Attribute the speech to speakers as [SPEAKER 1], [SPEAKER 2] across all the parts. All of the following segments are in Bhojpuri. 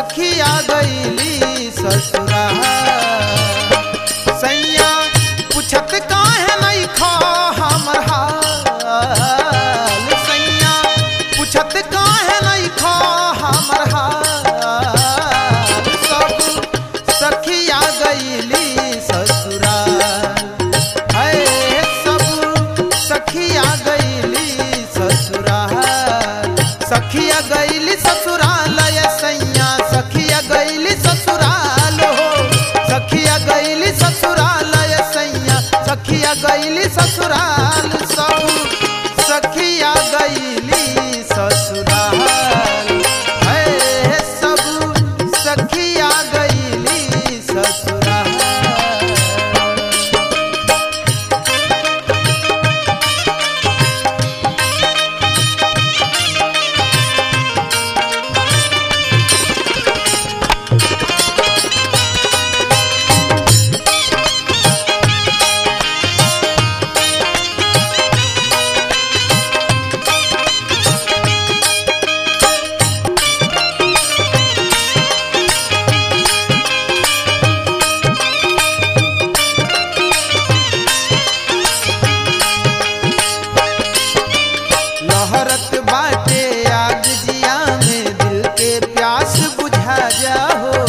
[SPEAKER 1] सखिया गईली ससुरा सैया पूछत काहे नहीं खा हमर हाल सैया पूछत काहे नहीं खा हमर हाल सब सखिया गईली ससुराल है सब सखिया गईली ससुराल सखिया गईली ससुराल ये सैया सखिया गईली ससुराल हो सखिया गईली ससुराल ये सैया सखिया गईली ससुराल सब सखिया गईली ससुराल है सब सखिया गईली ससुराल लहरत बाटे आग जिया में दिल के प्यास बुझा जाओ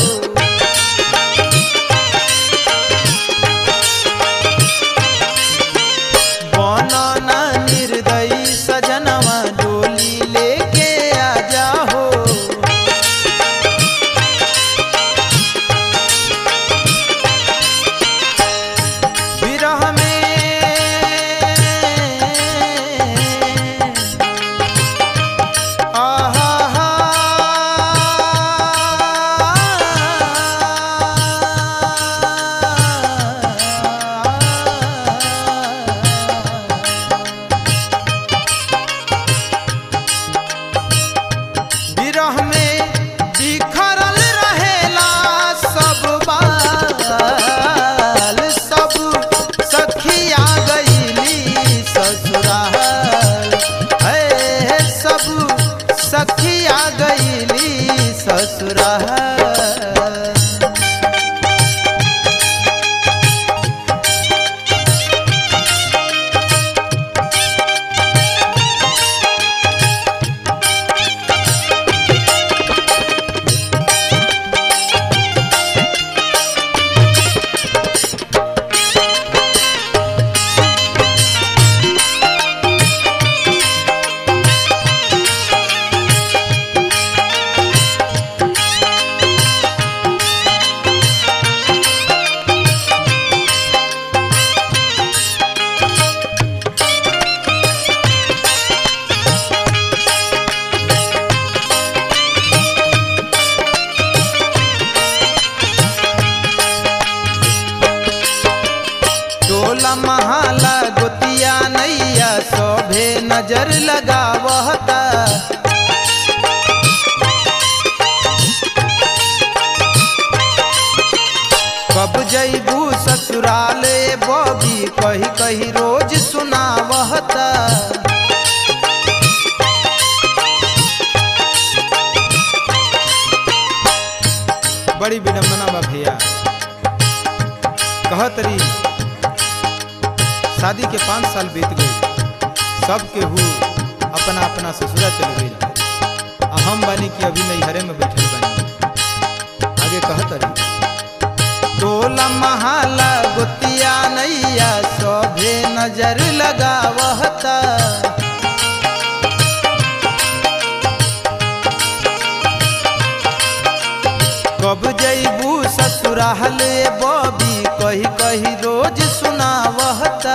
[SPEAKER 1] बनना निर्दयी सजनवा डोली लेके आ जाओ विरह में आहा हा विरह में बिखरल रहेला सब बाल सब सखिया गईली ससुराल है सब सखिया गईली ससुराल टोला महाला गोतिया नैया सोभे नजर लगावता कब जैबू ससुराले बबी कही कही रोज सुनावता बड़ी विडम्बना बा भैया कहत रही शादी के पाँच साल बीत गए सब केहू अपना अपना ससुरा चल गई आ हम बानी कि अभी नैहरे में बैठल बानी आगे कहत रही टोला महाला गोतिया नैया सभे नजर लगावता कब जैबू ससुराल बबी कही कही रोज सुनावता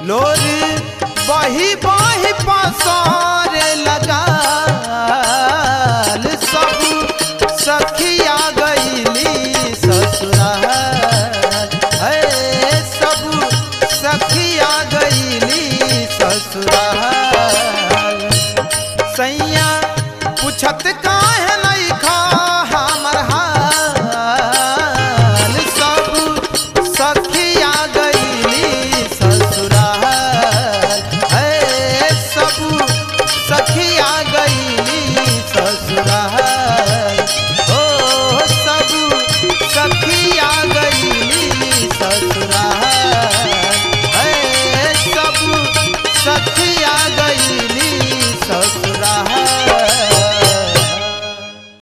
[SPEAKER 1] लोर बही बही पसा